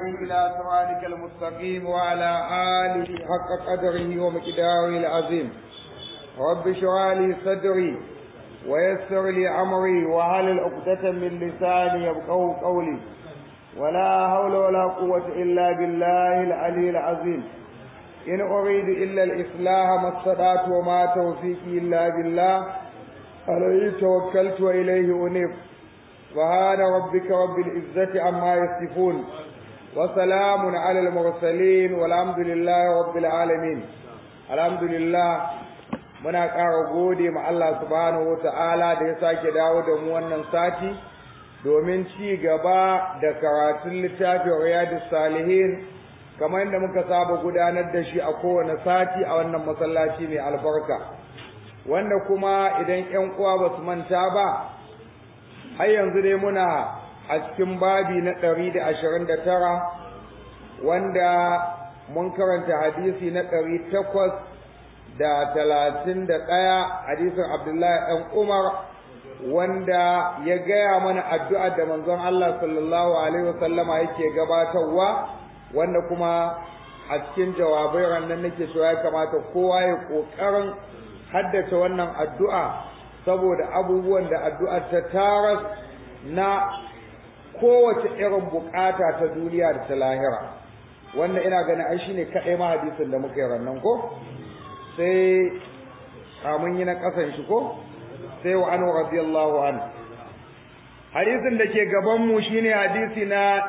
والهادي إلى صراطك المستقيم وعلى آله حق قدره ومقداره العظيم رب اشرح لي صدري ويسر لي أمري وهل عقدة من لساني يبقوا قولي ولا حول ولا قوة إلا بالله العلي العظيم إن أريد إلا الإصلاح ما استطعت وما توفيقي إلا بالله عليه توكلت وإليه أنيب سبحان ربك رب العزة عما يصفون وسلام على المرسلين والحمد لله رب العالمين الحمد لله muna ƙara gode ma Allah subhanahu wa ta'ala da ya sake dawo da mu wannan sati domin ci gaba da karatun littafin riyadus salihin kamar yadda muka saba gudanar da shi a kowane sati a wannan masallaci mai albarka wanda kuma idan ƴan uwa ba su manta ba har yanzu dai muna a cikin babi na ɗari da ashirin da tara wanda mun karanta hadisi na ɗari takwas da talatin da ɗaya hadisin abdullahi ɗan umar wanda ya gaya mana addu'a da manzon Allah sallallahu alaihi wasallama yake gabatarwa wanda kuma a cikin jawabai rannan nake cewa ya kamata kowa ya ƙoƙarin haddace wannan addu'a saboda abubuwan da addu'ar ta taras na kowace irin bukata ta duniya da ta lahira wannan ina ganin ai shine kaɗai ma hadisin da muka yi rannan ko sai mun yi na ƙasan shi ko sai wa anu radiyallahu an hadisin da ke gaban mu shine hadisi na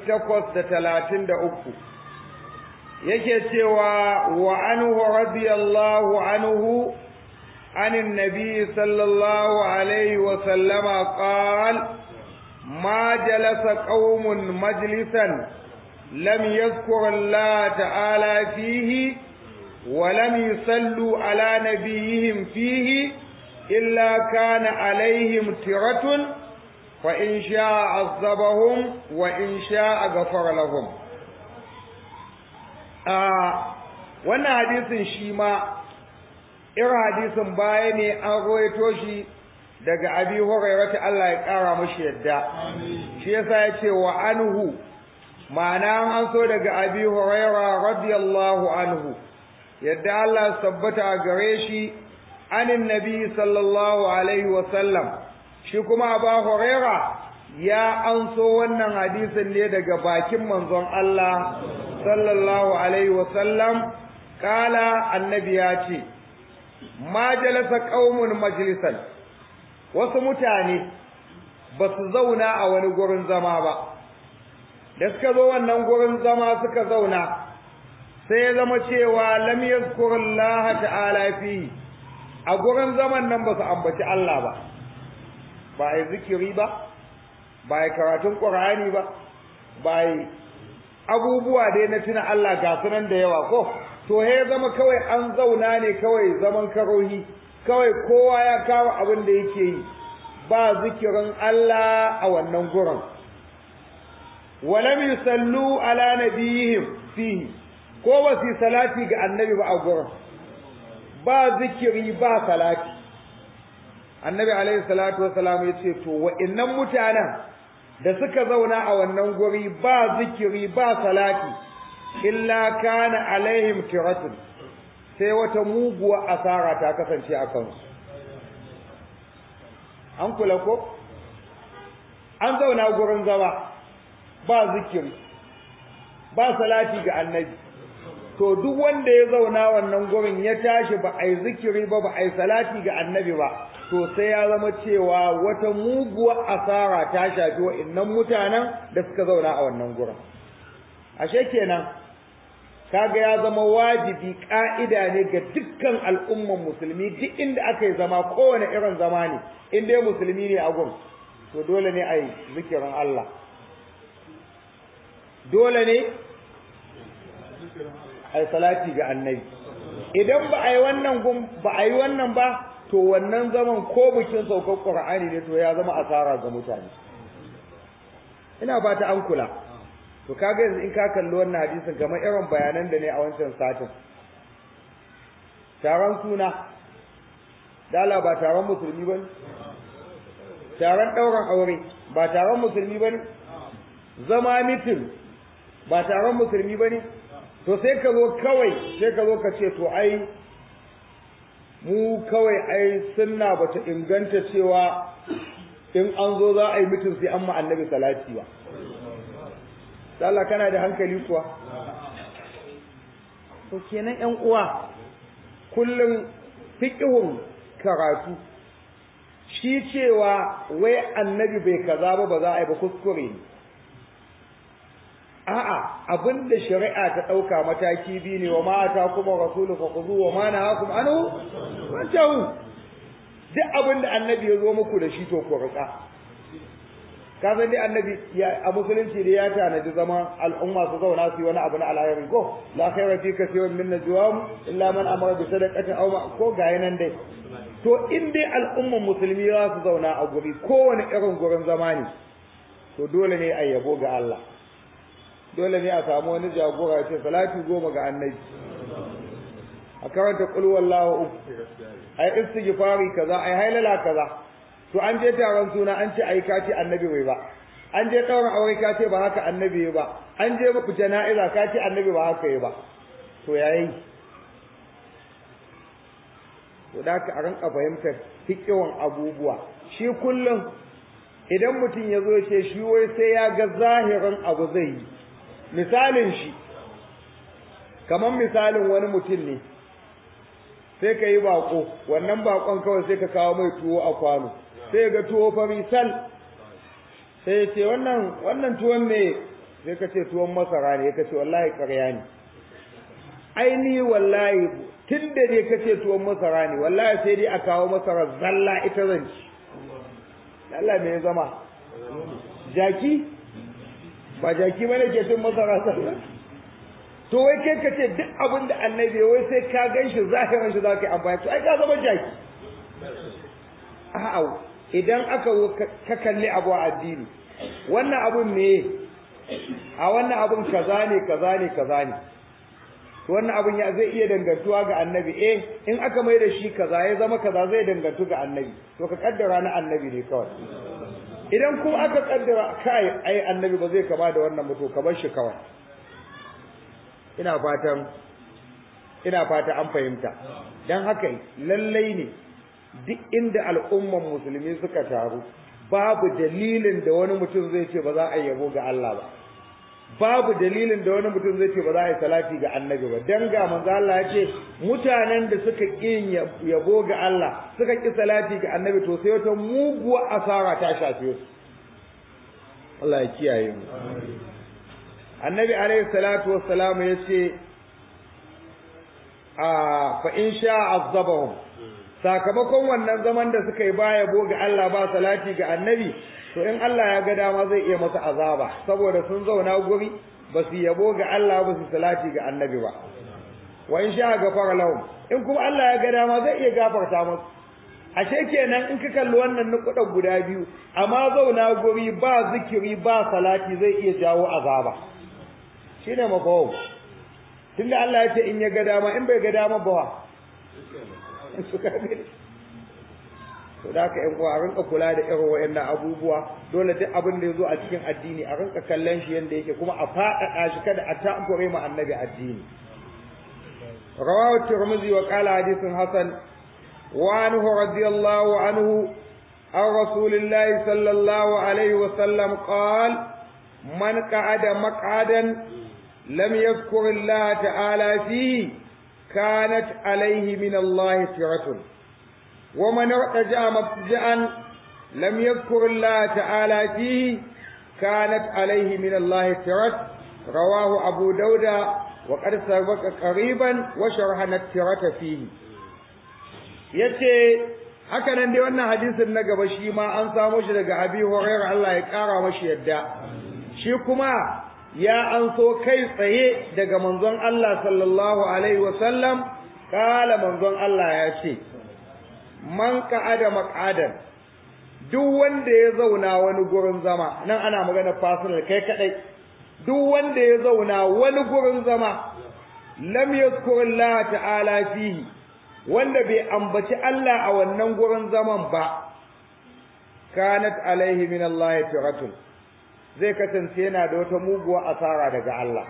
833 yake cewa wa anhu radiyallahu anhu عن النبي صلى الله عليه وسلم قال ما جلس قوم مجلسا لم يذكر الله تعالى فيه ولم يصلوا على نبيهم فيه إلا كان عليهم ترة فإن شاء عذبهم وإن شاء غفر لهم آه وانا حديث شيما irin hadisin baya ne an roito shi daga abi hurairata Allah ya kara mashi yadda shi yasa ya ce wa anhu ma'ana an so daga abi huraira radiyallahu anhu yadda Allah sabbata a gare shi anin nabi sallallahu alaihi wa sallam shi kuma abu huraira ya an so wannan hadisin ne daga bakin manzon Allah sallallahu alaihi wa sallam kala annabi ya ce ma jalasa qaumun majlisan wasu mutane ba su zauna a wani gurin zama ba da suka zo wannan gurin zama suka zauna sai ya zama cewa lam yazkurullaha ta'ala fi a gurin zaman nan ba su ambaci Allah ba ba ai zikiri ba ba ai karatun qur'ani ba ba ai abubuwa dai na tuna Allah ga sunan da yawa ko to he zama kawai an zauna ne kawai zaman karohi kawai kowa ya kawo abin da yake yi ba zikirin Allah a wannan gurin walam yusallu ala nabiyihim fihi ko ba su salati ga annabi ba a gurin ba zikiri ba salati annabi alaihi salatu wassalam ya ce to wa'annan mutanen da suka zauna a wannan guri ba zikiri ba salati illa kana alaihim tiratun sai wata muguwa asara ta kasance a kansu an kula ko an zauna gurin zama ba zikiri ba salati ga annabi to duk wanda ya zauna wannan gurin ya tashi ba ai zikiri ba ba ai salati ga annabi ba to sai ya zama cewa wata muguwa asara ta shafi wa'annan mutanen da suka zauna a wannan gurin ashe kenan kaga ya zama wajibi ka'ida ne ga dukkan al'umman musulmi duk inda aka yi zama kowane irin zama ne in dai musulmi ne a gun to dole ne a yi zikirin Allah dole ne a yi salati ga annabi idan ba a yi wannan gun ba a yi wannan ba to wannan zaman ko bikin saukar qur'ani ne to ya zama asara ga mutane ina ba ta an kula to kaga yanzu in ka kalli wannan hadisin kamar irin bayanan da ne a wancan satin taron suna dala ba taron musulmi ba ne taron ɗaurin aure ba taron musulmi ba ne zama mitin ba taron musulmi ba ne to sai ka zo kawai sai ka zo ka ce to ai mu kawai ai sunna bata inganta cewa in an zo za a yi mutum sai an ma annabi salati ba Allah kana da hankali kuwa to kenan ƴan uwa kullum fiqhun karatu shi cewa wai annabi bai kaza ba ba za a yi ba kuskure ne a'a abinda shari'a ta dauka mataki biyu ne wa ma ata kuma rasulu fa khudhu wa ma nahakum anhu fantahu duk abinda annabi ya zo muku da shi to ku rika ka san dai annabi a musulunci da ya tanadi zama al'umma su zauna su yi wani abu na alheri ko la khayra fi kaseerin min najwahum illa man amara bi sadaqatin aw ma ko ga nan dai to in dai al'umman musulmi za su zauna a guri kowane irin gurin zama ne to dole ne a yabo ga Allah dole ne a samu wani jagora ce salati goma ga annabi a karanta qul wallahu uku ai istighfari kaza ai hailala kaza to an je taron suna an ce ai kace annabi bai ba an je tsawon aure ka ce ba haka annabi ba an je muku jana'iza ka ce annabi ba haka yi ba to yayi to da ka a rinka fahimtar fikiwan abubuwa shi kullum idan mutum ya zo ya ce shi wai sai ya ga zahirin abu zai yi misalin shi kamar misalin wani mutum ne sai ka yi bako wannan bakon kawai sai ka kawo mai tuwo a kwano sai ga tuwo fari sal sai ce wannan wannan tuwon ne sai ka ce tuwon masara ne ka ce wallahi ƙarya ne aini wallahi tun da ne ka ce tuwon masara ne wallahi sai dai a kawo masara zalla ita zan ci Allah me ya zama jaki ba jaki ba ne ke cin masara zalla to wai kai ka ce duk abin da annabi wai sai ka gan shi zahirin shi za ka yi amfani to ai ka zama jaki a'a idan aka ka kalli abu a addini wannan abun ne a wannan abun kaza ne kaza ne kaza ne to wannan abun ya zai iya dangantuwa ga annabi eh in aka mai da shi kaza ya zama kaza zai dangantu ga annabi to ka kaddara na annabi ne kawai idan kuma aka kaddara kai ai annabi ba zai kama da wannan mutu ka bar shi kawai ina fatan ina fata an fahimta dan haka lallai ne duk inda al'umman musulmi suka taru babu dalilin da wani mutum zai ce ba za a yabo ga Allah ba babu dalilin da wani mutum zai ce ba za a yi salati ga annabi ba dan ga manzo Allah ya ce mutanen da suka ƙi yabo ga Allah suka ƙi salati ga annabi to sai wata muguwa asara ta shafe su Allah ya kiyaye mu annabi alaihi salatu wassalam ya ce a fa in sha azabahum sakamakon wannan zaman da suka yi baya bo ga Allah ba salati ga annabi to in Allah ya ga dama zai iya masa azaba saboda sun zauna guri ba su yabo ga Allah ba su salati ga annabi ba wa in sha gafara lahum in kuma Allah ya ga dama zai iya gafarta musu ashe kenan in ka kalli wannan nukuda guda biyu amma zauna guri ba zikiri ba salati zai iya jawo azaba shine mafawo tunda Allah ya ce in ya ga dama in bai ga dama ba suka gani to da ka yan uwa a rinka kula da irin wayannan abubuwa dole duk abin da yazo a cikin addini a rinka kallon shi yanda yake kuma a faɗaɗa shi kada a ta'abbure mu annabi addini rawahu tirmidhi wa qala hadithun hasan wa anhu radiyallahu anhu عن رسول الله صلى الله عليه وسلم قال من قعد مقعدا لم يذكر الله تعالى فيه كانت عليه من الله فرة ومن ارتجع مضجعا لم يذكر الله تعالى فيه كانت عليه من الله فرة رواه أبو داود وقد سبق قريبا وشرحنا الترة فيه yace haka nan dai wannan hadisin na gaba shi ma an samu shi daga Abi Hurairah Allah ya kara mashi yadda shi kuma ya an so kai tsaye daga manzon Allah sallallahu alaihi wasallam kala manzon Allah ya ce man ka'ada maq'adan duk wanda ya zauna wani gurin zama nan ana magana personal kai kadai duk wanda ya zauna wani gurin zama lam yazkurillaha ta'ala fihi wanda bai ambaci Allah a wannan gurin zaman ba kanat alaihi min Allah firatun zai kasance yana da wata muguwa asara daga Allah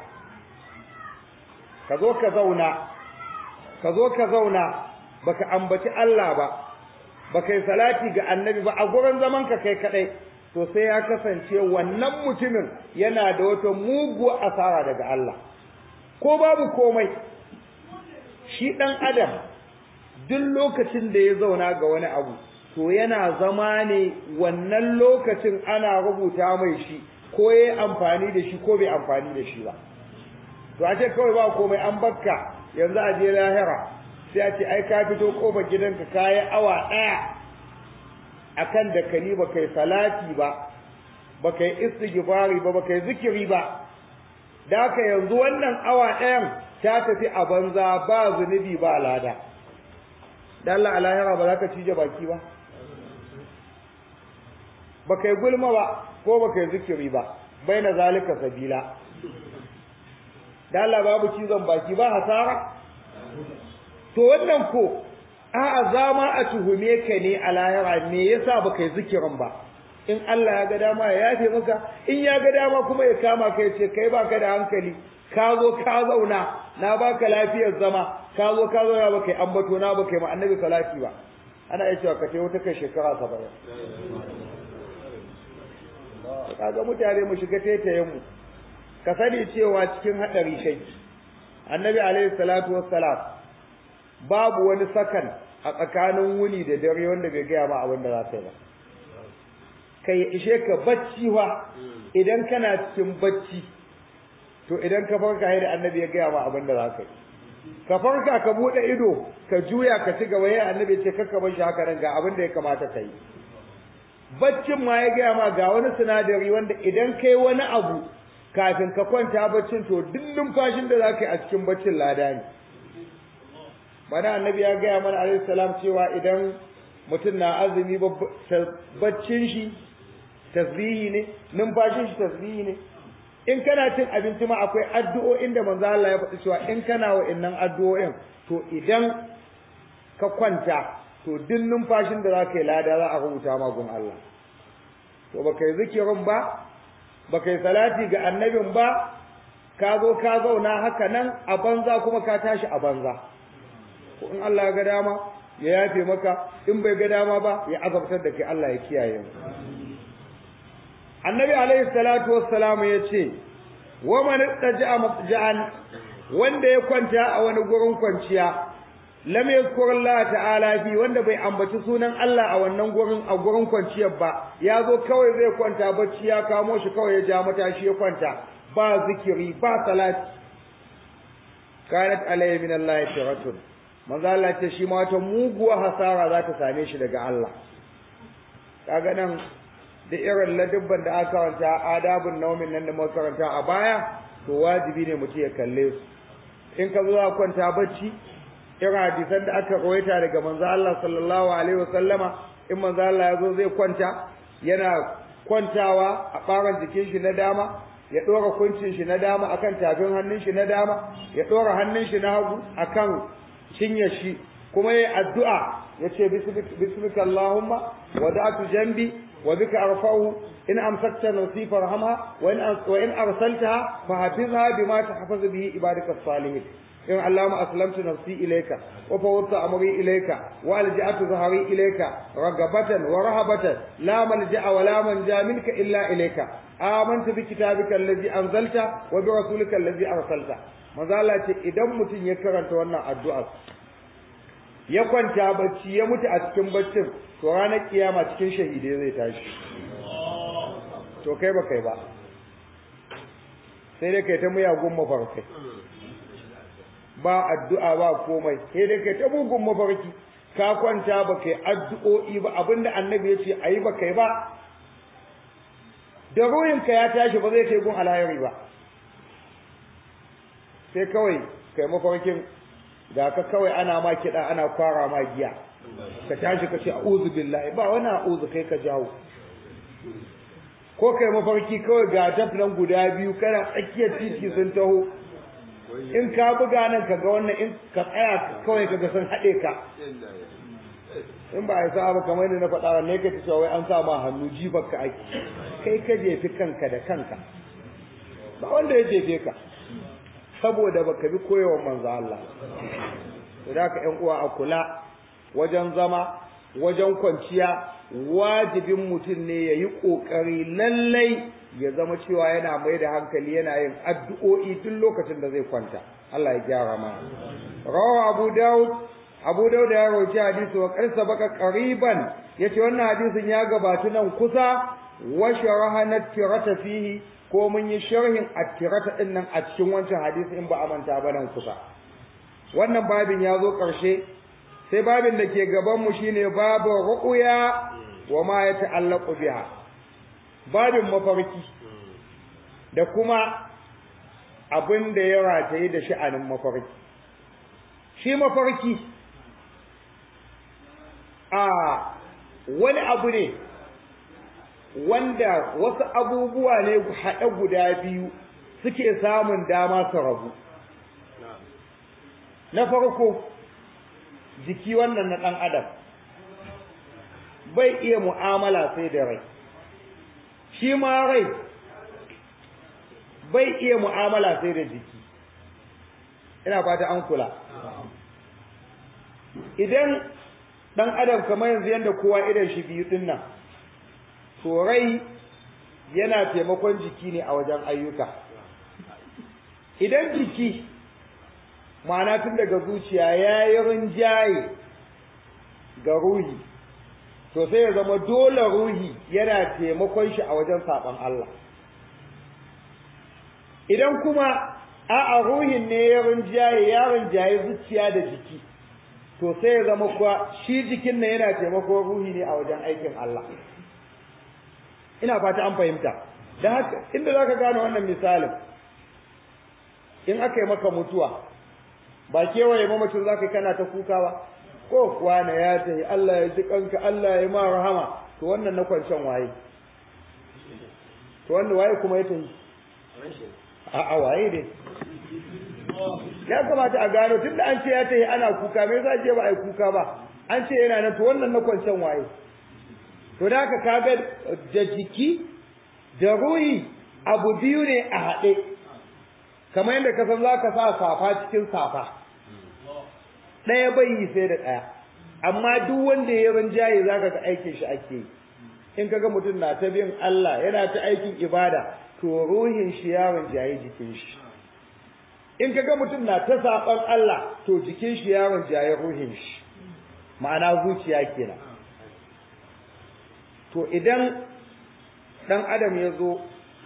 ka zo ka zauna ka zo ka zauna baka ambaci Allah ba baka yi salati ga annabi ba a gurin zaman ka kai kadai to sai ya kasance wannan mutumin yana da wata muguwa asara daga Allah ko babu komai shi dan adam duk lokacin da ya zauna ga wani abu to yana zama ne wannan lokacin ana rubuta mai shi ko yayi amfani da shi ko bai amfani da shi ba to a ce kawai ba komai an bakka yanzu a je lahira sai a ce ai ka fito kofar gidanka kayi awa ɗaya akan da kani ba kai salati ba ba kai istighfari ba ba kai zikiri ba da haka yanzu wannan awa ɗayan ta tafi a banza ba zunubi ba lada da Allah a lahira ba za ka cije baki ba ba kai gulma ba ko ba kai zikiri ba bai na zalika sabila da Allah babu cizon baki ba hasara to wannan ko a'a zama a tuhume ka ne a lahira me yasa baka yi zikirin ba in Allah ya ga dama ya yafe maka in ya ga dama kuma ya kama ka ce kai baka da hankali ka zo ka zauna na baka lafiyar zama ka zo ka zauna baka yi ambato na baka yi ma annabi salati ba ana iya cewa ka wata kai shekara saba'in kaga mutane mu shiga taitayen mu ka sani cewa cikin hadari kai annabi alaihi salatu wassalam babu wani sakan a tsakanin wuni da dare wanda bai gaya ma abin da za ka yi ba kai ishe ka bacci wa idan kana cikin bacci to idan ka farka da annabi ya gaya ma abin da za ka yi ka farka ka bude ido ka juya ka ci gaba yayin annabi ce kakka bar shi haka nan ga abin da ya kamata ka yi baccin ma ya gaya ma ga wani sinadari wanda idan kai wani abu kafin ka kwanta baccin to duk numfashin da za ka yi a cikin baccin lada ne bana annabi ya gaya mana alaihi salam cewa idan mutum na azumi baccin shi tasbihi ne numfashin shi tasbihi ne in kana cin abinci ma akwai addu'o'in da manzo Allah ya faɗi cewa in kana wa'annan addu'o'in to idan ka kwanta to duk numfashin da zaka yi lada za a rubuta ma gun Allah to baka yi zikirin ba baka yi salati ga annabin ba ka zo ka zauna haka nan a banza kuma ka tashi a banza ko in Allah ya ga dama ya yafe maka in bai ga dama ba ya azabtar da kai Allah ya kiyaye mu Annabi alaihi salatu wassalam ya ce wa man taja'a mafja'an wanda ya kwanta a wani gurin kwanciya lam yazkur Allah ta'ala fi wanda bai ambaci sunan Allah a wannan gurin a gurin kwanciyar ba ya zo kawai zai kwanta bacci ya kamo shi kawai ya ja matashi ya kwanta ba zikiri ba salati kanat alayhi min Allah tiratun manzo Allah ce shi ma wata muguwa hasara za ta same shi daga Allah kaga nan da irin ladubban da aka karanta adabun naumin nan da muka karanta a baya to wajibi ne mutum ya kalle su in ka zo ka kwanta bacci irin hadisan da aka rawaita daga manzo Allah sallallahu alaihi wasallama in manzo Allah ya zo zai kwanta yana kwantawa a ɓaran jikin shi na dama ya ɗora kuncin shi na dama akan tafin hannun shi na dama ya ɗora hannun shi na hagu akan cinyar shi kuma yayi addu'a yace bismika allahumma wada'tu jambi wa bika arfa'u in amsakta nafsi farhamha wa in wa in arsaltaha fahfizha bima tahfazu bihi ibadaka salihin in allahumma aslamtu nafsi ilayka wa fawwadtu amri ilayka wa alja'tu dhahri ilayka ragabatan wa rahabatan la malja'a wa la manja minka illa ilayka amantu bi kitabika allazi anzalta wa bi rasulika allazi arsalta manzo Allah ce idan mutum ya karanta wannan addu'a ya kwanta bacci ya mutu a cikin baccin to ranar kiyama cikin shahidai zai tashi to kai ba kai ba sai dai kai ta muyagun mafarkai ba addu'a ba komai sai dai kai ta mugun mafarki ka kwanta ba kai addu'o'i ba abinda annabi ya ce ayi ba kai ba da ruhinka ya tashi ba zai kai gun alhayari ba sai kawai kai mafarkin da ka kawai ana ma kiɗa ana kwara ma giya ka tashi ka ce a'udhu billahi ba wani a'udhu kai ka jawo ko kai mafarki kawai ga tafnan guda biyu kana tsakiyar titi sun taho in ka buga nan ka ga wannan in ka tsaya kawai ka ga sun haɗe ka in ba a sa ba kamar yadda na faɗa wa ne ka ci cewa wai an sa ma hannu jifar ka ake kai ka jefi kanka da kanka ba wanda ya jefe ka saboda baka bi koyawar manzo Allah da ka ƴan uwa a kula wajen zama wajen kwanciya wajibin mutum ne ya yi ƙoƙari lallai ya zama cewa yana mai da hankali yana yin addu'o'i duk lokacin da zai kwanta Allah ya gyara mana rawa abu daud abu daud ya rawaci hadisi wa qarsa baka qariban yace wannan hadisin ya gabatu nan kusa wa sharaha tirata fihi ko mun yi sharhin attirata din nan a cikin wancan hadisi in ba a manta ba nan kusa wannan babin ya zo ƙarshe sai babin da ke gaban mu shine babu ru'ya wa ma ya ta'allaqu biha babin mafarki da kuma abin da ya rataye da sha'anin mafarki shi mafarki a wani abu ne wanda wasu abubuwa ne haɗe guda biyu suke samun dama su rabu na farko jiki wannan na ɗan adam bai iya mu'amala sai da rai shi ma rai bai iya mu'amala sai da jiki ina fata an kula idan ɗan adam kamar yanzu yadda kowa idan shi biyu ɗin nan to rai yana taimakon jiki ne a wajen ayyuka idan jiki ma'ana tun daga zuciya ya yi rinjaye ga ruhi to sai ya zama dole ruhi yana taimakon shi a wajen saɓon Allah idan kuma a'a ruhin ne ya rinjaye ya rinjaye zuciya da jiki to sai ya zama kuwa shi jikin nan yana taimakon ruhi ne a wajen aikin Allah ina fata an fahimta da haka inda zaka gane wannan misalin in aka yi maka mutuwa ba kewaye mamacin zaka kana ta kuka ba ko kuwa na ya tayi Allah ya ji kanka Allah ya ma rahama to wannan na kwancan waye to wanda waye kuma ya tayi a a waye ne ya kamata a gano tunda an ce ya tayi ana kuka me yasa je ba ai kuka ba an ce yana nan to wannan na kwancan waye to da haka kaga da jiki da ruhi abu biyu ne a haɗe kamar yadda ka san za ka sa safa cikin safa ɗaya bai yi sai da ɗaya amma duk wanda ya rinjaye za ka ga aikin shi ake yi in kaga mutum na ta bin Allah yana ta aikin ibada to ruhin shi ya rinjaye jikin shi in kaga mutum na ta saɓan Allah to jikin shi ya rinjaye ruhin shi ma'ana zuciya kenan to idan ɗan adam ya zo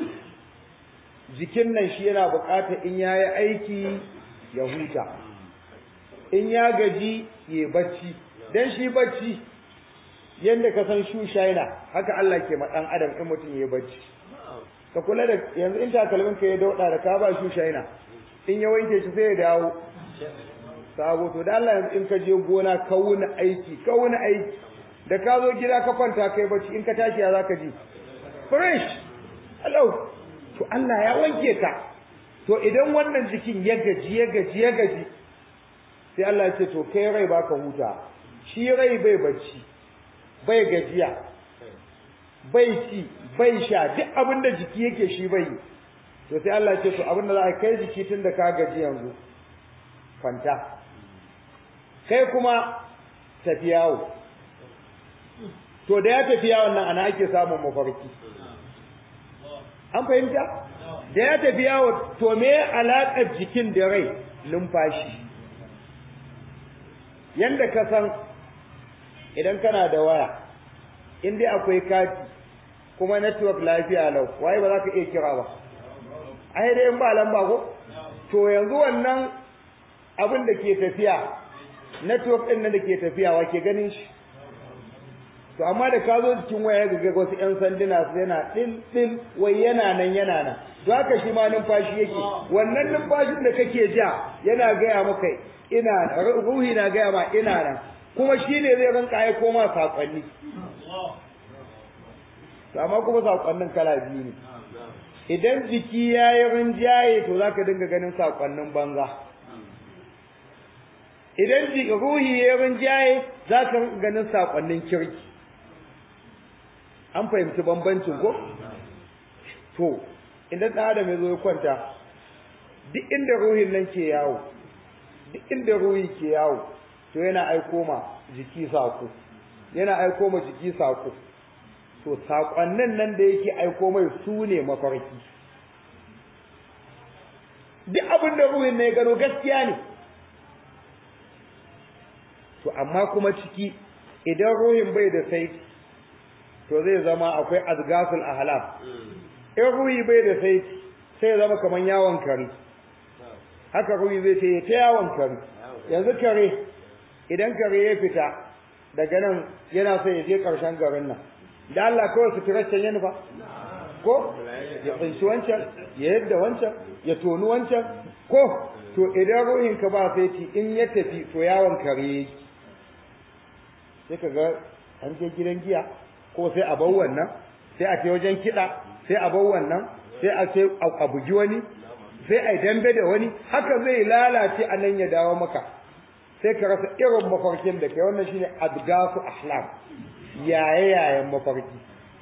jikin nan shi yana buƙatar in ya yi aiki ya huta in ya gaji ya bacci don shi bacci yadda ka san shushaina haka Allah ke ma ɗan adam in mutum ya bacci ka kula da yanzu in takalmin ka ya dauɗa da ka ba shushaina in ya wanke shi sai ya dawo sabo to da Allah yanzu in ka je gona ka wuni aiki ka wuni aiki da ka zo gida ka kwanta kai bacci in ka tashi ya zaka ji fresh hello to Allah ya wanke ka to idan wannan jikin ya gaji ya gaji ya gaji sai Allah ya ce to kai rai baka huta shi rai bai bacci bai gajiya bai ci bai sha duk abin da jiki yake shi bai to sai Allah ya ce to abin da za a kai jiki tun da ka gaji yanzu kwanta kai kuma tafi yawo to da ya tafi yawon nan ana ake samun mafarki an fahimta da ya tafi yawo to me alaƙar jikin da rai numfashi yanda ka san idan kana da waya in dai akwai kati kuma network lafiya lau waye ba za ka iya kira ba ai dai in ba lamba ko to yanzu wannan abin da ke tafiya network ɗin nan da ke tafiya wa ke ganin shi to amma da ka zo cikin waya ga wasu ƴan sanduna su yana ɗin ɗin wai yana nan yana nan to haka shi ma numfashi yake wannan numfashin da kake ja yana gaya maka ina ruhi na gaya ma ina nan kuma shi ne zai rinka ya koma saƙonni to amma kuma saƙonnin kala biyu ne idan jiki ya yi rinjaye to za ka dinga ganin saƙonnin banza idan ji ruhi ya rinjaye za ka ganin sakonnin kirki an fahimci bambancin ko to idan ɗan adam ya zo ya kwanta duk inda ruhin nan ke yawo duk inda ruhi ke yawo to yana aiko ma jiki sako yana aiko ma jiki sako to sakonnin nan da yake aiko mai su ne mafarki duk abin da ruhin ne ya gano gaskiya ne to amma kuma ciki idan ruhin bai da sai to zai zama akwai azgasul ahlam in ruhi bai da sai sai zama kaman yawon kare haka ruhi zai ce ta yawon kare yanzu kare idan kare ya fita daga nan yana so ya je karshen garin nan da Allah kawai su tiraccen yana fa ko ya tsinci wancan ya yadda wancan ya toni wancan ko to idan ruhin ka ba sai in ya tafi to yawon kare sai ka ga an je gidan giya ko sai a bar wannan sai a ce wajen kiɗa sai a bar wannan sai a ce a bugi wani sai a dambe da wani haka zai lalace a nan ya dawo maka sai ka rasa irin mafarkin da kai wannan shine adgasu ahlam yaye yayen mafarki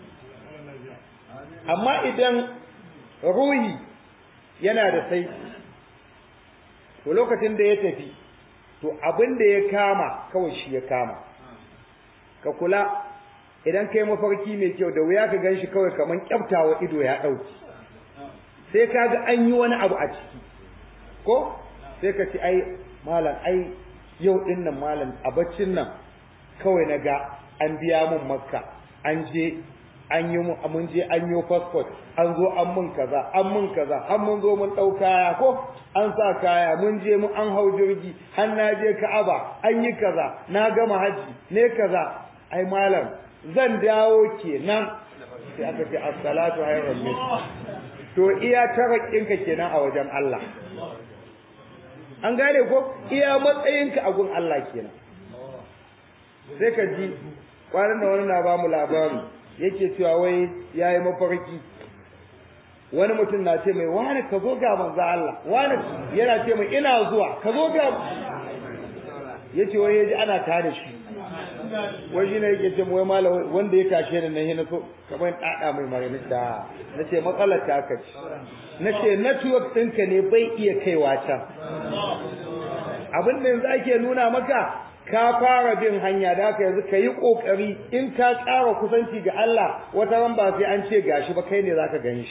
amma idan ruhi yana da sai to lokacin da ya tafi to abin da ya kama kawai shi ya kama ka kula idan kai mafarki mai kyau da wuya ka ganshi kawai kaman kyaftawa ido ya dauki sai ka ga an yi wani abu a ciki ko sai ka ci ai malam ai yau din nan malam a baccin nan kawai na ga an biya mun makka an je an yi mun je an yi passport an zo an mun kaza an mun kaza an mun zo mun dau kaya ko an sa kaya mun je mun an hau jirgi har na je Ka'aba an yi kaza na gama haji ne kaza ai malam zan dawo kenan sai aka ce as-salatu hayrun min to iya tarakinka kenan a wajen Allah an gane ko iya matsayinka a gun Allah kenan sai ka ji kwanan da wani na ba mu labari yake cewa wai yayi mafarki wani mutum na ce mai wani ka zo ga manzo Allah wani yana ce mai ina zuwa ka zo ga yace wai yaji ana tare shi wai shi ne yake ce wai malam wanda ya tashe ni nan yana so kamar dada mai mare da nace matsalar ta aka ci nace network ɗinka ne bai iya kaiwa can abin da yanzu ake nuna maka ka fara bin hanya da haka yanzu ka yi ƙoƙari in ka ƙara kusanci ga Allah wata ran ba sai an ce gashi ba kai ne za ka gan shi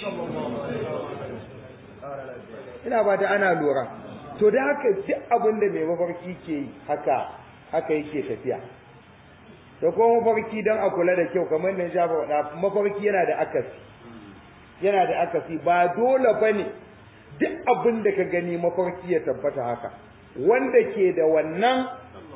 ina ba ta ana lura to da haka duk abin da mai mafarki ke yi haka haka yake tafiya da kuma mafarki don a kula da kyau kamar da shafa faɗa mafarki yana da akasi yana da akasi ba dole ba ne duk abin da ka gani mafarki ya tabbata haka wanda ke da wannan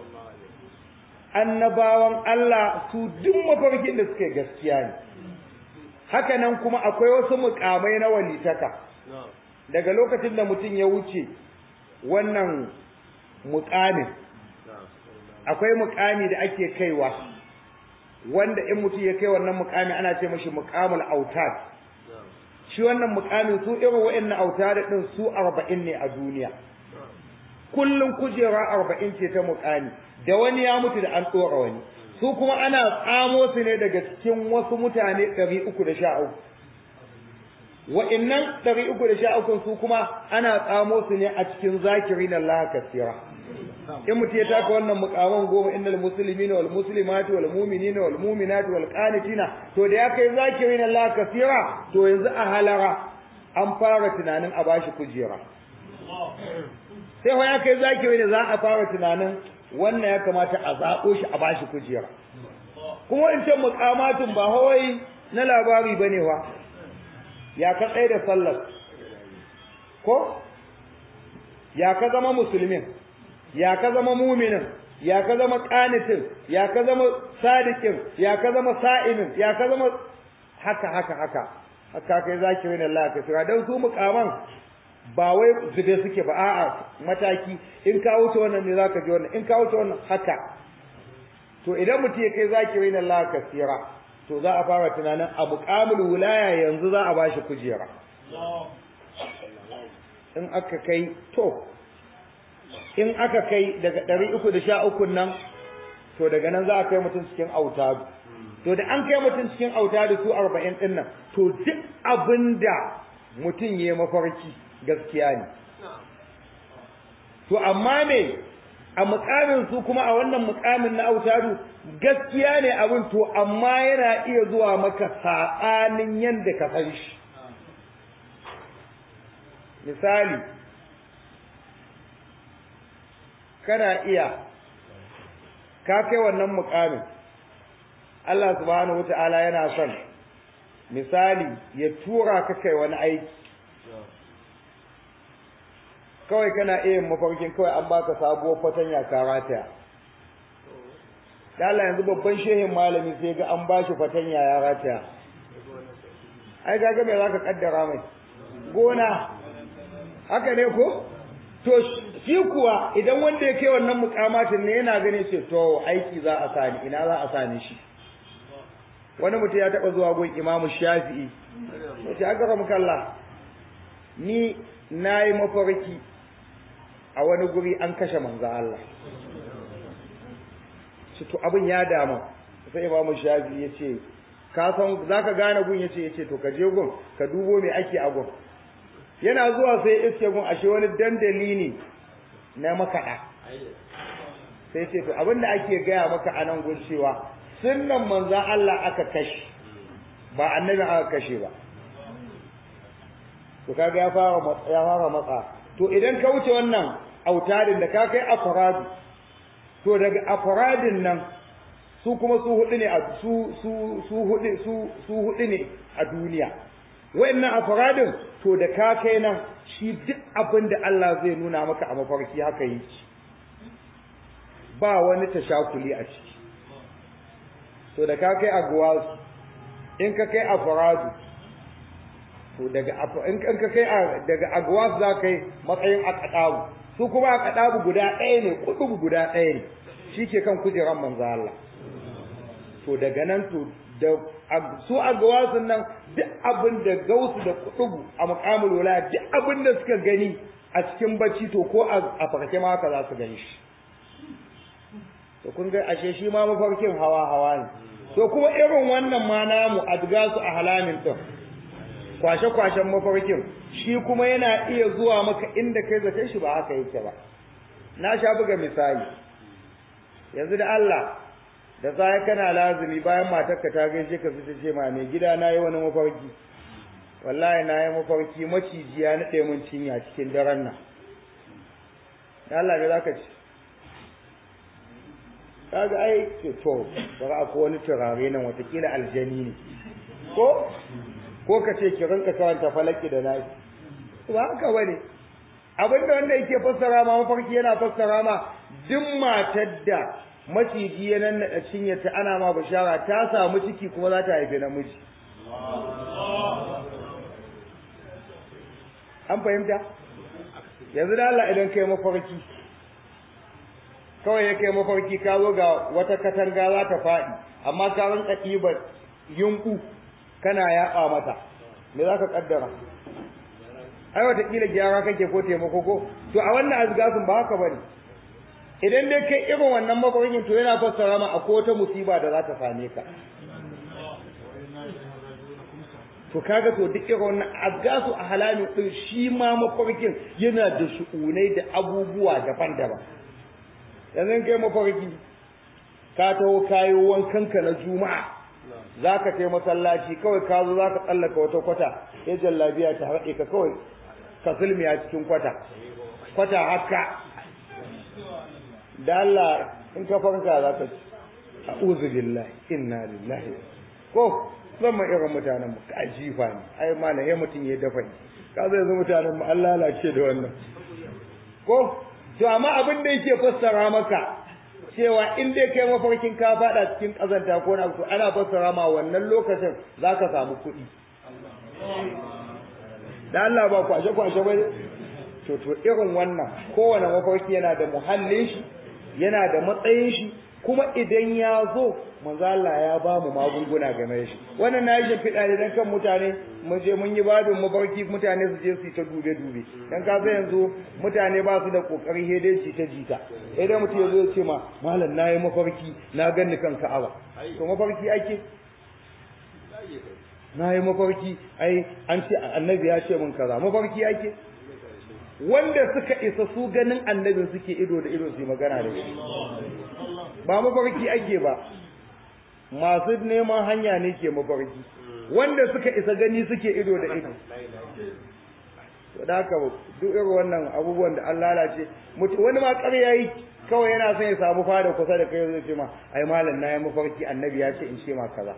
annabawan Allah su duk mafarkin da suke gaskiya ne haka nan kuma akwai wasu mukamai na walitaka daga lokacin da mutum ya wuce wannan mukamin akwai mukami da ake kaiwa wanda in mutum ya kai wannan mukami ana ce mashi mukamul autad shi wannan mukamin su irin wa'annan autad din su 40 ne a duniya kullun kujera 40 ce ta mukami da wani ya mutu da an tsora wani su kuma ana tsamo su ne daga cikin wasu mutane 313 wa'annan 313 su kuma ana tsamo su ne a cikin zakirin Allah kasira in mutum ya taka wannan mukaman goma innal muslimina wal muslimati wal mu'minina wal mu'minati wal qanitina to da ya kai zakirin Allah kasira to yanzu a halara an fara tunanin a bashi kujera sai ho ya kai zakirin za a fara tunanin wannan ya kamata a zabo shi a bashi kujera kuma wancan mukamatun ba hawai na labari bane fa ya ka tsaye da sallar ko ya ka zama musulmin ya ka zama muminin ya ka zama qanitin ya ka zama sadiqin ya ka zama sa'imin ya ka zama haka haka haka haka kai zakirin Allah ka tsira dan su mukaman ba wai zube suke ba a'a mataki in ka wuce wannan ne zaka ji wannan in ka wuce wannan haka to idan mutum ya kai zakirin Allah ka tsira to za a fara tunanin a muqamul wilaya yanzu za a bashi kujera in aka kai to in aka kai daga ɗari uku da sha uku nan to daga nan za a kai mutum cikin autadu to da an kai mutum cikin autadu su arba'in ɗin nan to duk abin da mutum ya mafarki gaskiya ne to amma ne a mukamin su kuma a wannan mukamin na autadu gaskiya ne abin to amma yana iya zuwa maka saɓanin yadda ka san shi misali kana iya ka kai wannan mukamin Allah subhanahu wata'ala yana son misali ya tura ka kai wani aiki kawai kana iya mafarkin kawai an baka sabuwar fatanya ka rataya Allah yanzu babban shehin malami sai ga an bashi fatanya ya rataya ai kaga me zaka kaddara mai gona haka ne ko to shi kuwa idan wanda ya kai wannan mukamatin ne yana ganin ce to aiki za a sani ina za a sani shi wani mutum ya taba zuwa gun imamu shafi'i ya ce aka ramu kalla ni na yi mafarki a wani guri an kashe manzo Allah shi to abin ya dama sai imamu shafi'i ya ce ka san za ka gane gun ya ce ya ce to ka je gun ka dubo me ake a gun yana zuwa sai iske gun ashe wani dandali ne na makaɗa sai ce to abinda ake gaya maka a nan gun cewa sunnan manzan Allah aka kashe ba annabi aka kashe ba to kaga ya fara ya fara matsa to idan ka wuce wannan autarin da ka kai afradu to daga afradin nan su kuma su hudu ne a su su su hudu su su hudu ne a duniya wayannan afradin to da ka kai nan shi duk abin da Allah zai nuna maka a mafarki haka yi ba wani tashakuli a ciki to da ka kai agwasu in ka kai afradu to daga in ka kai daga agwas za kai matsayin akadabu su kuma akadabu guda ɗaya ne kudubu guda ɗaya ne shi ke kan kujeran manzo Allah to daga nan to da su agwasun nan duk abin da gausu da kudubu a muqamul wala duk abin da suka gani a cikin bacci to ko a farke ma haka za su gani shi to kun ga ashe shi ma mafarkin hawa hawa ne to kuma irin wannan ma namu adgasu a halamin din kwashe kwashen mafarkin shi kuma yana iya zuwa maka inda kai zace shi ba haka yake ba na sha buga misali yanzu da Allah da sai kana lazumi bayan matarka ta gaishe ka su ce ma mai gida na yi wani mafarki wallahi na yi mafarki maciji ya naɗe mun cinya cikin daren nan Allah ne zaka ci kaga ai to bari akwai wani turare nan watakila aljani ne ko ko ka ce ki rinka karanta falaki da nasi ba haka bane abin da wanda yake fassara ma mafarki yana fassara ma duk matar da maciji ya nannaɗa cinyarta ana ma bishara ta samu ciki kuma za ta haifi namiji an fahimta yanzu da Allah idan kai mafarki kawai ya kai mafarki ka zo ga wata katanga za ta faɗi amma ka rinka ɗibar yunku kana yaɓa mata me za ka ƙaddara ai wataƙila gyara kake ko taimako ko to a wannan azgasun ba haka bane idan dai kai irin wannan mafarkin to yana fassara ma akwai wata musiba da za ta same ka to kaga to duk irin wannan azgasu a halamin din shi ma mafarkin yana da shu'unai da abubuwa daban-daban yanzu kai mafarki ka taho kayo wankanka na juma'a za ka kai masallaci kawai ka zo za ka tsallaka wata kwata ya jallabiya ta haɗe ka kawai ka sulmiya cikin kwata kwata haka da Allah in ka farka za ka ci a'udhu billahi inna lillahi ko zama irin mutanen mu ka jifa ne ai malam ya mutum ya dafa ni ka zai zama mutanen mu Allah lalace da wannan ko to amma abin da yake fassara maka cewa in dai kai mafarkin ka fada cikin kazanta ko na to ana fassara ma wannan lokacin zaka samu kuɗi da Allah ba kwashe kwashe ba to to irin wannan kowane mafarki yana da muhallin shi yana da matsayin shi kuma idan ya zo manzo Allah ya ba mu magunguna game da shi wannan na yi fiɗa ne dan kan mutane mu je mun yi babin mafarki mutane su je su yi ta dube dube dan ka sai yanzu mutane ba su da kokari he dai ta jita sai dai mutum ya zo ya ce ma malam na yi mafarki na ganni kan Ka'aba to mafarki ake na yi mafarki ai an ce annabi ya ce min kaza mafarki ake wanda suka isa su ganin annabin suke ido da ido su magana da shi ba mafarki ake ba masu neman hanya ne ke mafarki wanda suka isa gani suke ido da ido to da haka duk irin wannan abubuwan da an lalace wani ma ƙarya yi kawai yana son ya samu fada kusa da kai zai ce ma ai malam na yi mafarki annabi ya ce in ce ma kaza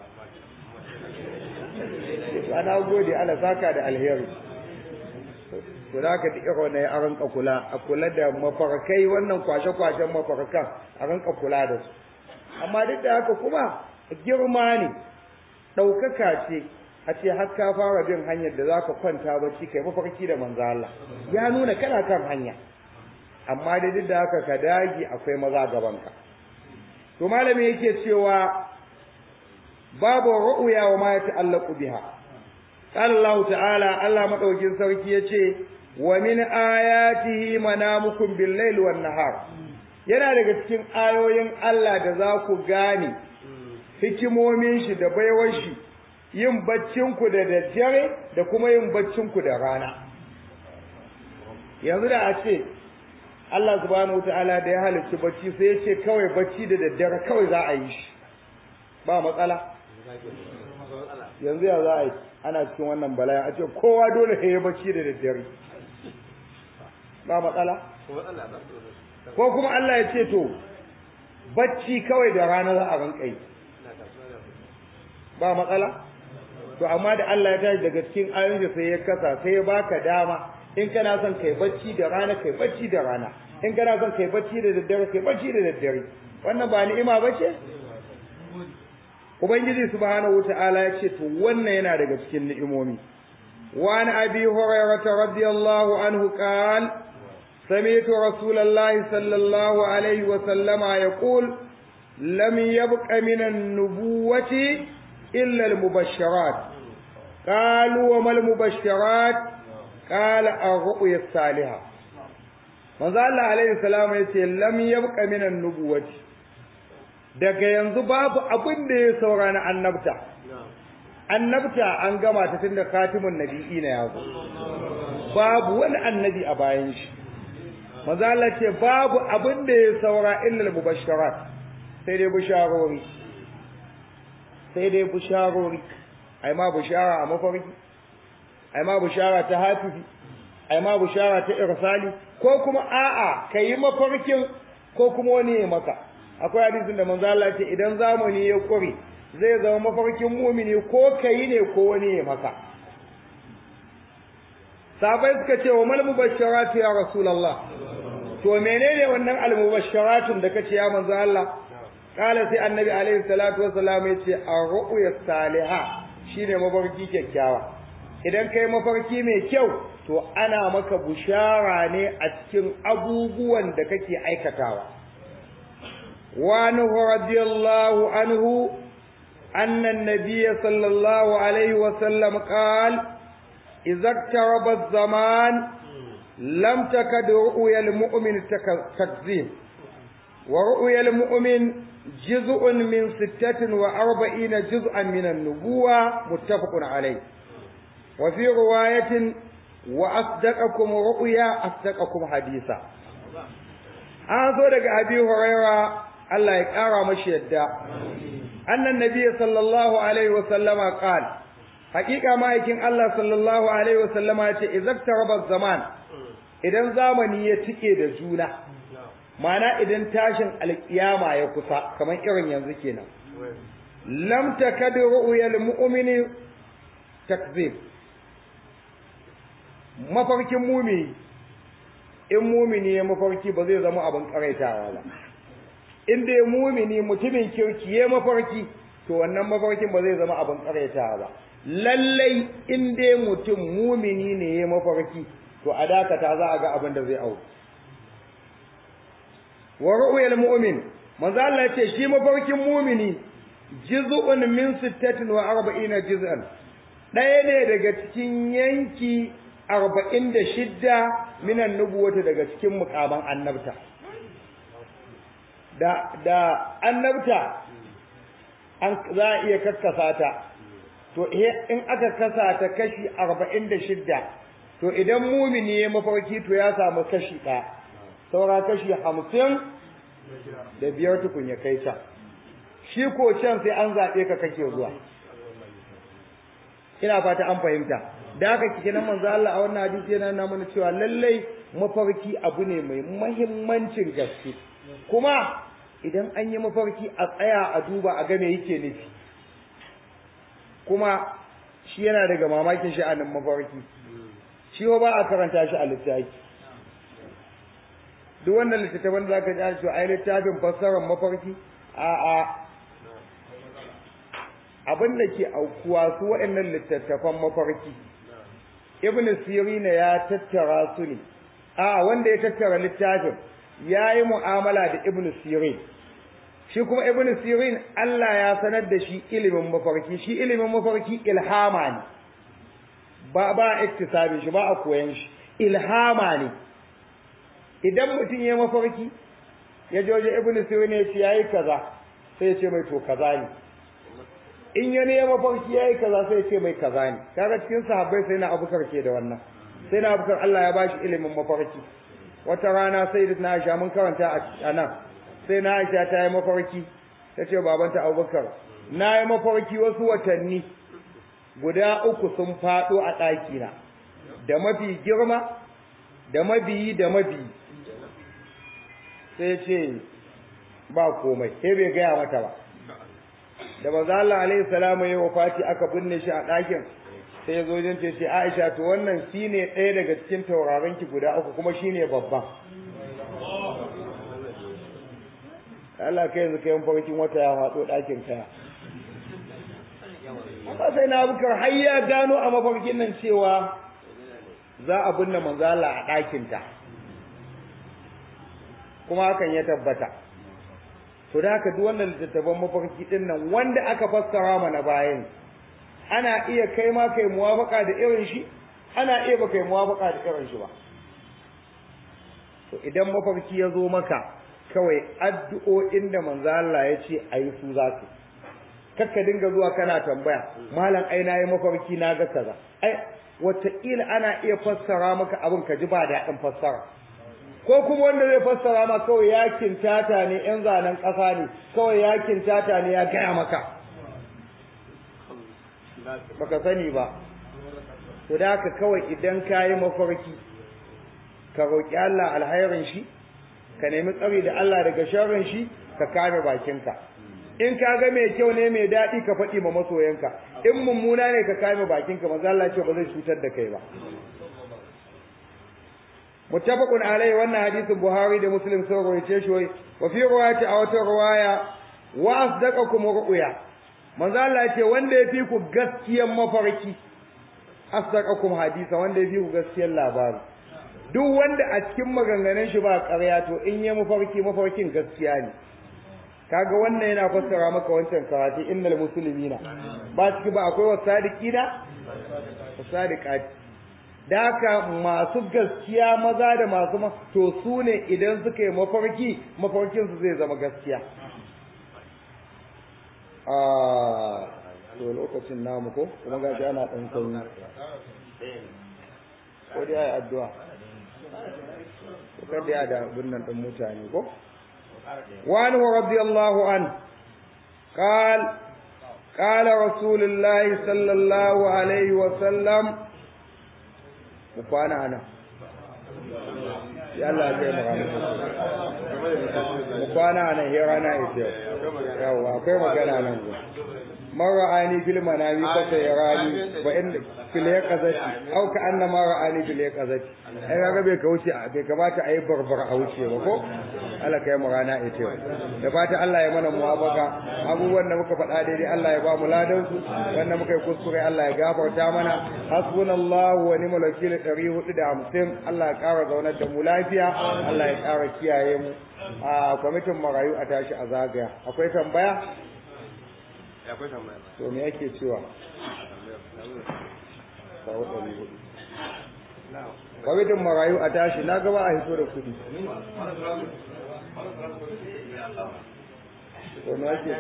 ana gode ana saka da alheri to da haka duk irin ya ranka kula a kula da mafarkai wannan kwashe-kwashen mafarkan a ranka kula da su amma duk da haka kuma girma ne ɗaukaka ce a ce har ka fara bin hanyar da zaka kwanta bacci kai mafarki da manzo Allah ya nuna kana kan hanya amma da duk da haka ka dage akwai maza gaban ka to malami yake cewa babu ru'ya wa ma yata'allaqu biha qala Allah ta'ala Allah madaukin sarki yace wa min ayatihi manamukum bil-laili wan-nahar yana daga cikin ayoyin Allah da za ku gane hikimomin shi da baiwar shi yin baccin ku da daddare da kuma yin baccin ku da rana yanzu da a ce Allah subhanahu wataala da ya halicci bacci sai ya ce kawai bacci da daddare kawai za a yi shi ba matsala yanzu ya za a yi ana cikin wannan bala'i a ce kowa dole ya yi bacci da daddare ba matsala ko kuma Allah ya ce to bacci kawai da rana za a rinka yi ba matsala to amma da Allah ya tashi daga cikin ayoyin sai ya kasa sai ya baka dama in kana son kai bacci da rana kai bacci da rana in kana son kai bacci da daddare kai bacci da daddare wannan ba ni'ima bace ubangiji subhanahu wataala ya ce to wannan yana daga cikin ni'imomi wa an abi hurairah radiyallahu anhu qala سمعت رسول الله صلى الله عليه وسلم يقول لم يبق من النبوة إلا المبشرات قالوا وما المبشرات قال الرؤيا الصالحة manzo Allah alaihi salam ya ce lam yabqa min an-nubuwati daga yanzu babu abin da ya saura na annabta annabta an gama ta tunda katimun nabi'i na yazo babu wani annabi a bayan shi manzo Allah ce babu abin da ya saura illa mubasharat sai dai bisharori sai dai bisharori ai ma bishara a mafarki ai ma bishara ta hafifi ai ma bishara ta irsali ko kuma a'a kai mafarkin ko kuma wani ya maka akwai hadisin da manzo Allah ce idan zamani ya kure zai zama mafarkin mumini ko kai ne ko wani ya maka sabai suka ce wa mal mubasharatu ya rasulullah to menene wannan al mubasharatun da kace ya manzo Allah kala sai annabi alaihi salatu wassalam yace ar-ru'ya salihah shine mafarki kyakkyawa idan kai mafarki mai kyau to ana maka bushara ne a cikin abubuwan da kake aikatawa wa anhu radiyallahu anhu anna an-nabiy sallallahu alaihi wasallam qala إذا اقترب الزمان لم تكد رؤيا المؤمن تكذيب ورؤيا المؤمن جزء من ستة وأربعين جزءا من النبوة متفق عليه وفي رواية وأصدقكم رؤيا أصدقكم حديثا أنظر لك أبي هريرة الله يكارى مشيدا أن النبي صلى الله عليه وسلم قال hakika ma'aikin Allah sallallahu alaihi wasallam ya ce izaktaraba zaman idan zamani ya tike da juna mana idan tashin alkiyama ya kusa kamar irin yanzu kenan lam takad ru'yal mu'mini takzib mafarkin mumini in mumini ya mafarki ba zai zama abin karaitawa ba in dai mumini mutumin kirki ya mafarki to wannan mafarkin ba zai zama abin karaitawa ba lallai in dai mutum mumini ne ya mafarki to a dakata za a ga abin da zai au wa ru'yal mu'min manzo Allah ce shi mafarkin mumini juz'un min sittatin wa arba'ina juz'an ɗaya ne daga cikin yanki arba'in da shidda minan nubuwata daga cikin mukaman annabta da da annabta an za a iya kakkasa ta to in aka kasa ta kashi arba'in da shidda to idan mumini ya mafarki to ya samu kashi ɗaya saura kashi hamsin da biyar tukun ya kai can shi ko can sai an zaɓe ka kake zuwa ina fata an fahimta da haka kike nan manzo Allah a wannan hadisi yana nuna mana cewa lallai mafarki abu ne mai muhimmancin gaske kuma idan an yi mafarki a tsaya a duba a ga me yake nufi kuma shi yana daga mamakin sha'anin mafarki shi ba a karanta shi a littafi duk wannan littattafan da zaka ji an ce ai littafin fassarar mafarki a a abin da ke aukuwa su waɗannan littattafan mafarki ibn sirina ya tattara su ne a wanda ya tattara littafin ya yi mu'amala da ibn sirin shi kuma ibn sirin Allah ya sanar da shi ilimin mafarki shi ilimin mafarki ilhama ne ba ba iktisabi shi ba a koyan shi ilhama ne idan mutum ya mafarki ya joje ibn sirin ya ce yayi kaza sai ya ce mai to kaza ne in ya ne mafarki yayi kaza sai ya ce mai kaza ne kaga cikin sahabbai sai na abukar ke da wannan sai na abukar Allah ya bashi ilimin mafarki wata rana sai da na Aisha mun karanta a nan sai na Aisha ta yi mafarki ta ce babanta Abubakar na yi mafarki wasu watanni guda uku sun faɗo a ɗakina da mafi girma da mabiyi da mabiyi sai ce ba komai sai bai gaya mata ba da manzo Allah alaihi salamu ya wafati aka binne shi a ɗakin sai ya zo jin ta ce Aisha to wannan shine ɗaya daga cikin tauraron ki guda uku kuma shine babban Allah kai yanzu kai mafarkin wata ya faɗo ɗakin kaya amma sai na bukar har ya gano a mafarkin nan cewa za a binne manzo Allah a ɗakin ta kuma hakan ya tabbata to da haka duk wannan littattafan mafarki din nan wanda aka fassara mana bayan ana iya kai ma kai muwafaka da irin shi ana iya ba kai muwafaka da irin shi ba to idan mafarki ya zo maka kawai addu'o'in da manzo Allah ya ce ayi su za su kakka dinga zuwa kana tambaya malam ai na yi mafarki na ga kaza ai wataƙila ana iya fassara maka abin ka ji ba daɗin fassara ko kuma wanda zai fassara ma kawai ya kintata ne yan zanen ƙasa ne kawai ya kintata ne ya gaya maka baka sani ba to da haka kawai idan ka yi mafarki ka roƙi Allah alhairin shi ka nemi tsari da Allah daga sharrin shi ka kame bakinka in ka ga mai kyau ne mai daɗi ka faɗi ma masoyanka in mummuna ne ka kame bakinka maza Allah ce ba zai cutar da kai ba muttafaqun alaihi wannan hadisin Buhari da Muslim sun rawaite shi wa fi riwayati a wata riwaya wa asdaqakum ru'ya manzo Allah ce wanda ya fi ku gaskiyar mafarki asdaqakum hadisa wanda ya fi ku gaskiyar labari duk wanda a cikin maganganun shi ba ƙarya to in ya mafarki mafarkin gaskiya ne kaga wannan yana fassara maka wancan karatu innal muslimina ba ciki ba akwai wasadiqina wasadiqati da haka masu gaskiya maza da masu ma to su ne idan suka yi mafarki mafarkin su zai zama gaskiya a to lokacin namu ko kuma ga shi ana dan sanyi ko dai ai addu'a ko kada ya da bunnan din mutane ko وعنه رضي الله عنه قال قال رسول الله صلى الله عليه وسلم مكوانا أنا يلا زي ما مكوانا أنا هيرانا إتيو يوا أكوي مكانا أنا من رآني في المنام فسيراني وإن في اليقظة أو كأنما رآني في اليقظة ai kaga bai kauce bai kamata a yi barbar a wuce ba ko Allah kai mu rana ita yau da fata Allah ya mana muwafaka abubuwan da muka faɗa daidai Allah ya ba mu ladan su wanda muka yi kuskure Allah ya gafarta mana hasbunallahu wa ni'mal wakil 450 Allah ya ƙara zaunar da mu lafiya Allah ya ƙara kiyaye mu a kwamitin marayu a tashi a zagaya akwai tambaya akwai tambaya to me ake cewa kawo ɗari hudu kwamitin marayu a tashi na gaba a hito da kuɗi to me ake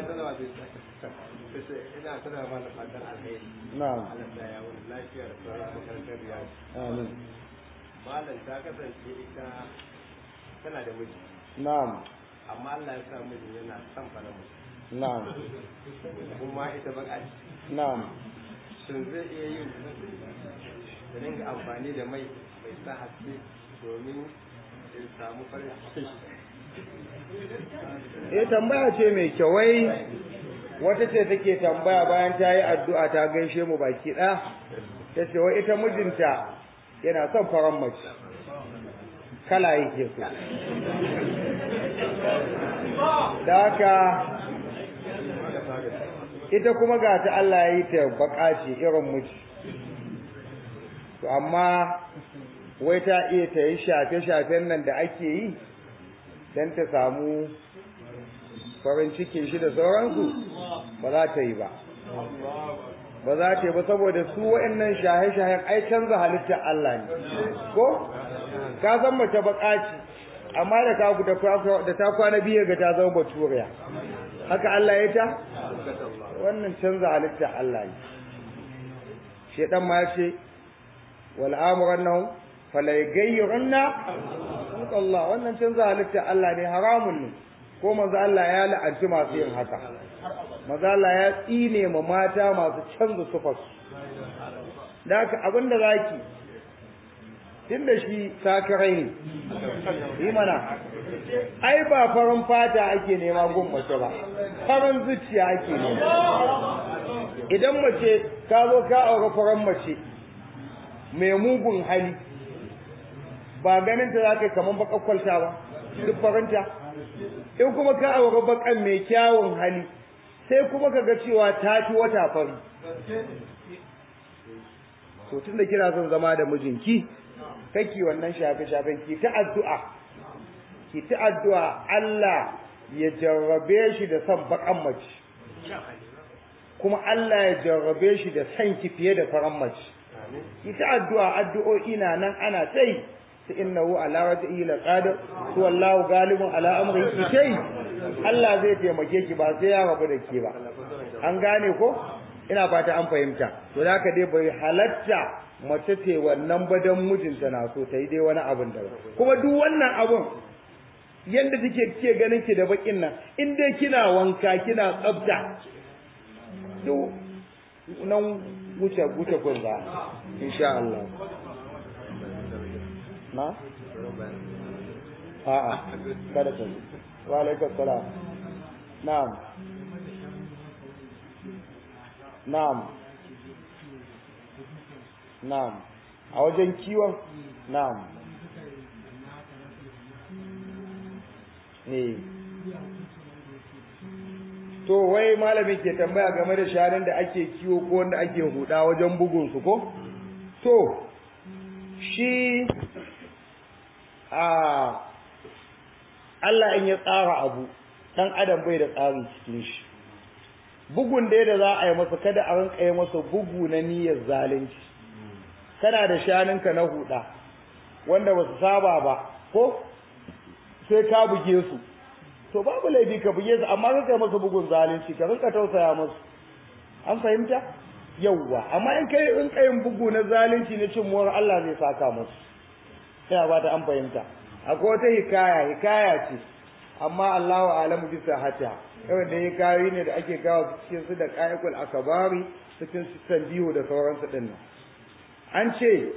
ina tana mana fatan alheri na'am Allah ta ya wani lafiya da sauran makarantar riyadu amin malam ta kasance ita tana da miji na'am amma Allah ya sa mijin yana son fara miji na'am kuma ita baka ce na'am shin zai iya yin da dinga amfani da mai mai sa haske domin in samu farin ciki eh tambaya ce mai kyau wai wata ce take tambaya bayan ta yi addu'a ta gaishe mu baki ɗaya ta ce wai ita mijinta yana son faran mace kala yake so da haka ita kuma ga ta Allah ya yi ta baka ce irin miji to amma wai ta iya ta yi shafe-shafen nan da ake yi don ta samu farin cikin shi da sauransu ba za ta yi ba ba za ta yi ba saboda su wa'annan shahe-shahen ai canza halittar Allah ne ko ka san mace bakaci amma da ka da ta kwana biyu ga ta zama baturiya haka Allah ya ta wannan canza halittar Allah ne shedan ma ya ce wal amurannahu fala yughayyirunna Allah wannan canza halittar Allah ne haramun ne ko manzo Allah ya la'anci masu yin haka manzo Allah ya tsine ma mata masu canza sufar da haka abinda zaki tunda shi sakarai ne yi mana ai ba farin fata ake nema gun mace ba farin zuciya ake nema idan mace ka zo ka aure farin mace mai mugun hali ba ganin ta za ka yi kamar bakakwalta ba duk farinta in kuma ka aure bakan mai kyawun hali sai kuma ka ga cewa ta fi wata fari to tun da kina son zama da mijinki kake wannan shafe-shafen ki ta addu'a ki ta addu'a Allah ya jarrabe shi da son bakan mace kuma Allah ya jarrabe shi da son ki fiye da faran mace ki ta addu'a addu'o'i na nan ana tai ta innahu ala raj'i la qadir to wallahu galibun ala amri ki tai Allah zai taimake ki ba sai ya rabu da ke ba an gane ko ina fata an fahimta to da haka dai bai halatta mace ce wannan badan mijinta na so ta yi dai wani abin da kuma duk wannan abun yanda take ke ganin ki da bakin nan in dai kina wanka kina tsafta duk nan wuce wuce gunza insha Allah na a'a kada ka wa alaikum salam na'am na'am na'am a wajen kiwon na'am eh to wai malamin ke tambaya game da shanun da ake kiwo ko wanda ake huda wajen bugun su ko to shi a Allah in ya tsara abu dan adam bai da tsari cikin shi bugun da da za a yi masa kada a rinka yi masa bugu na niyyar zalunci kana da shanunka na huda wanda ba su saba ba ko sai ka buge su to babu laifi ka buge su amma ka kai masa bugun zalunci ka rinka tausaya musu an fahimta yawwa amma in kai in kai bugu na zalunci na cin muwar Allah zai saka musu sai ba ta an fahimta akwai wata hikaya hikaya ce amma Allahu a'lamu bi sahata kawai da hikayoyi ne da ake kawo cikin su da qa'iqul akabari cikin su tanbihu da sauransu din nan an ce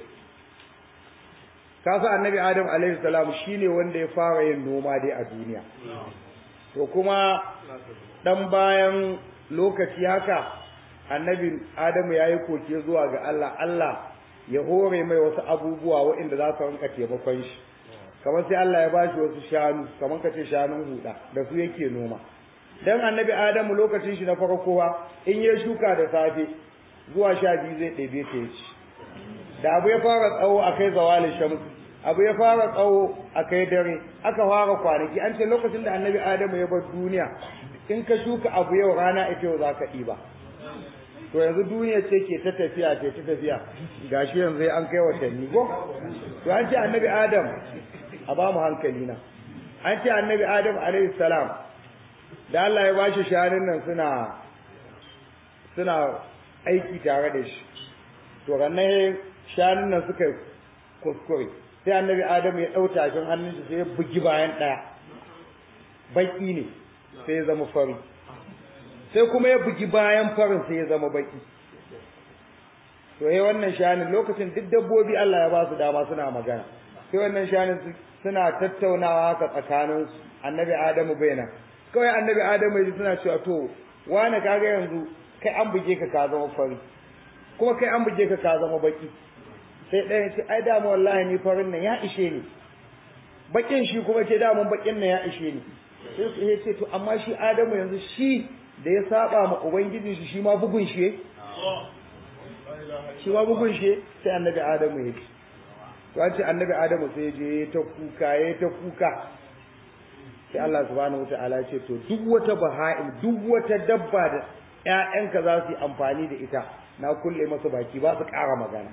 kasa annabi adam alaihi salam shine wanda ya fara yin noma dai a duniya to kuma dan bayan lokaci haka annabi adamu yayi koke zuwa ga Allah Allah ya hore mai wasu abubuwa waɗanda za su rinka taimakon shi kamar sai Allah ya bashi wasu shanu kamar kace shanun huda da su yake noma dan annabi adamu lokacin shi na farko in ya shuka da safe zuwa sha biyu zai ɗebe ta ya ci da abu ya fara tsawo a kai zawalin shamsu abu ya fara tsawo a kai dare aka fara kwanaki an ce lokacin da annabi adamu ya bar duniya in ka shuka abu yau rana ita yau za ka ɗiba to yanzu duniya ce ke ta tafiya ce ta tafiya gashi yanzu an kai watanni ko to an ce annabi adam a ba mu hankali na an ce annabi adam alaihi salam da Allah ya bashi shanun nan suna suna aiki tare da shi to ranar shanun nan suka kuskure sai annabi adam ya ɗau tafin hannun shi sai ya bugi bayan ɗaya baki ne sai ya zama fari sai kuma ya bugi bayan farin sai ya zama baki to yayi wannan shanin lokacin duk dabbobi Allah ya ba su dama suna magana sai wannan shanin suna tattaunawa haka tsakanin su annabi Adamu baina kawai annabi Adamu yaji suna cewa to wani kaga yanzu kai an buge ka ka zama fari kuma kai an buge ka ka zama baki sai ɗaya ce ai dama wallahi ni farin nan ya ishe ni bakin shi kuma ce dama bakin nan ya ishe ni sai ya ce to amma shi Adamu yanzu shi da ya saba ma ubangijin shi shi ma bugun shi shi ma bugun shi sai annabi adamu ya ce to an ce annabi adamu sai je ta kuka ya ta kuka sai Allah subhanahu wataala ce to duk wata baha'im duk wata dabba da ƴaƴanka za su yi amfani da ita na kulle masa baki ba su ƙara magana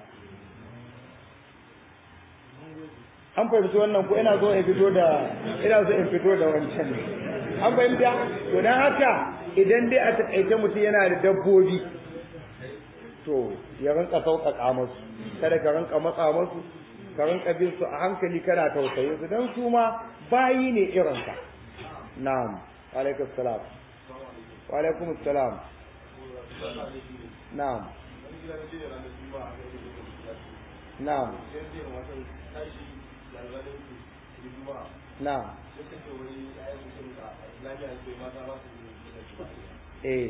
an fahimci wannan ko ina so in fito da ina so in fito da wancan ne an fahimta to dan haka idan dai a taƙaice mutum yana da dabbobi to ya rinka sauƙaƙa musu kada ka rinka matsa musu ka rinka bin su a hankali kana tausayin su dan su ma bayi ne irin ka na'am wa alaikum salam wa alaikum salam na'am na'am na'am eh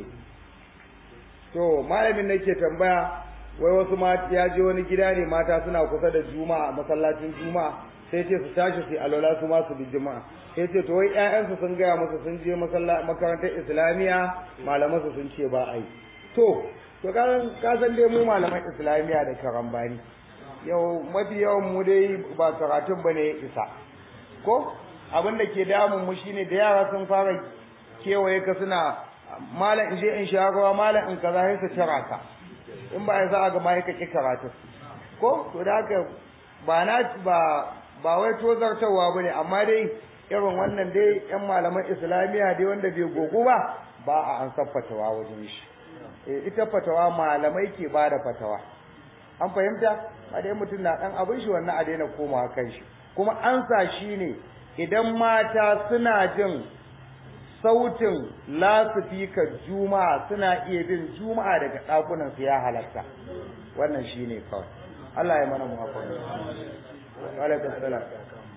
to malamin nake tambaya wai wasu mata ya je wani gida ne mata suna kusa da juma'a masallacin juma'a sai ce su tashi su alola su ma su bi juma'a sai ce to wai ƴaƴansu sun gaya musu sun je makarantar islamiya malaman su sun ce ba a yi to to ka san dai mu malaman islamiya da karambani yau mafi yawan mu dai ba karatun bane ya isa ko abin da ke damun mu shine da yara sun fara kewaye ka suna malam in je in sha ruwa malam in kaza sai su tara ka in ba ya za a ga mai kake karatu ko to da haka ba na ba ba wai tozartarwa bane amma dai irin wannan dai yan malaman islamiya dai wanda bai gogo ba ba a an san fatawa wajen shi eh ita fatawa malamai ke ba da fatawa an fahimta ba dai mutum na dan abin shi wannan a daina komawa kan shi kuma an sa shi ne idan mata suna jin sautin lasifikar juma'a suna iya bin juma'a daga ɗakunan su ya halatta wannan shine kawai Allah ya mana muhabbata alaikum salam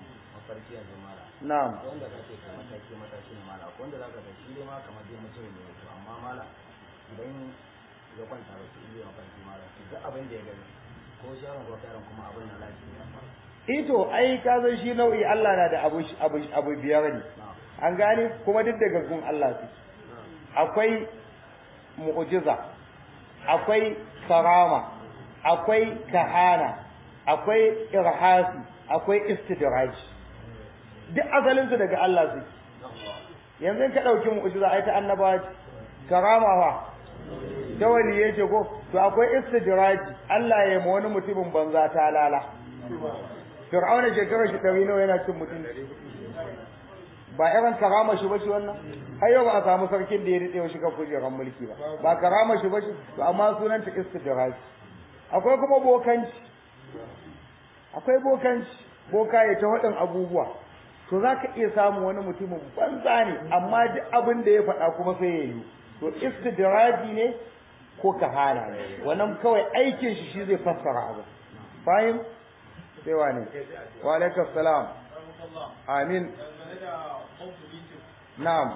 na'am wanda kake ka mataki mataki ne mala wanda zaka ga shi ma kamar dai mutum ne to amma mala idan ya kwanta da shi iya mafarki mala duk abin da ya gani ko sharon ko karan kuma abin na lafiya ito ai ka san shi nau'i Allah na da abu abu abu biyar ne an gane kuma duk daga gun Allah su akwai mu'jiza akwai karama akwai kahana akwai irhasi akwai istidraj duk asalin su daga Allah su yanzu in ka dauki mu'jiza ai ta annabawa karama fa ta wani yace ko to akwai istidraj Allah ya ma wani mutumin banza ta lala Fir'auna shekarar shi ɗari nawa yana cin mutum ba irin karama shi bace wannan har yau ba a samu sarkin da ya rike wa shiga kujerar mulki ba ba karama shi bace to amma sunan ta istidraj akwai kuma bokanci akwai bokanci boka ya ta wadan abubuwa to zaka iya samu wani mutumin banza ne amma duk abin da ya faɗa kuma sai ya yi to istidraji ne ko kahana ne wannan kawai aikin shi shi zai fassara abu fahim sai wane wa alaikum salam amin na'am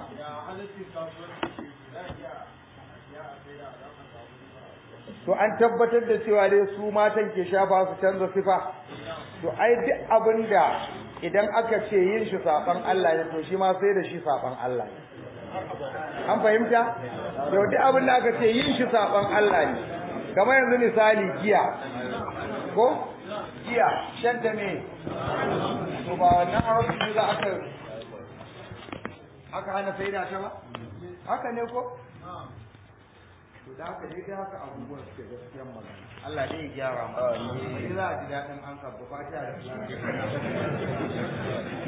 to an tabbatar da cewa dai su matan ke shafa su canza sifa to ai duk abin da idan aka ce yin shi saban Allah ne to shi ma sai da shi saban Allah ne an fahimta yau duk abin da aka ce yin shi saban Allah ne kamar yanzu misali giya ko giya shan ta ne to ba wannan haramci za aka aka hana sai da ta ba haka ne ko to da haka dai da haka abubuwan suke gaskiyar magana Allah dai ya gyara mu sai za a ji daɗin an sabba fatiha da